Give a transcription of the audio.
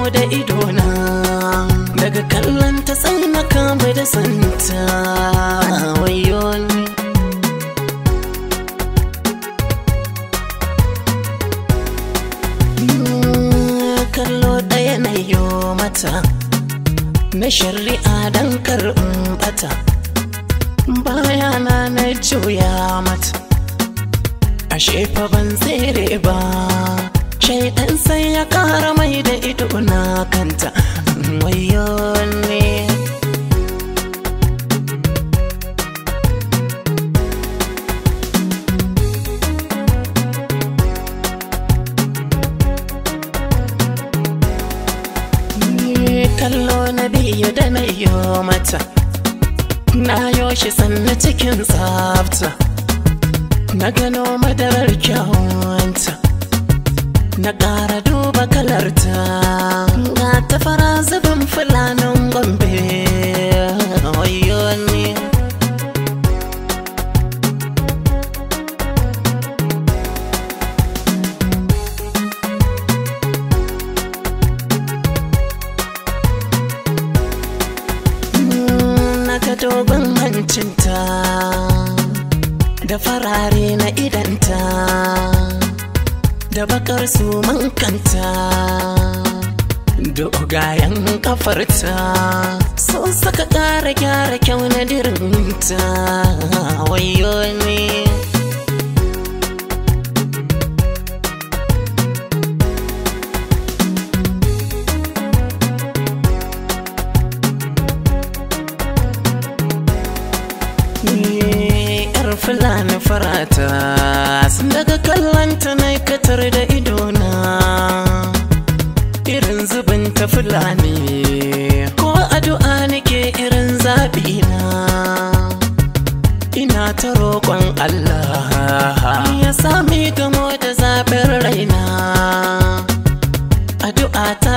da idona daga kallon ta sai na kama da santa wayo ni kallo ɗaya na yo mata na shari'a don karɓin bata bayana na juya mata ashe fa ban tsere ba shaidan sai ya kara mai da ido na kanta wayo ne kallo na biyu da na yo mata na yo shi sannu cikin tsafta na gano madarar kyawunta na ƙara duba kalarta ga ta fara zubin fulanin gombe wayo ne na ga dogon hancinta da farare na idanta da bakar su kanta dogayen kafarta sun saka ƙara gyara kyau na dirinta wayo ne yar fulani farata sun daga kallanta na katar da idona irin zubin ta fulani ko addu'a nake irin zaɓi na ina ta roƙon Allah ya sami gamo da zaɓin raina addu'a ta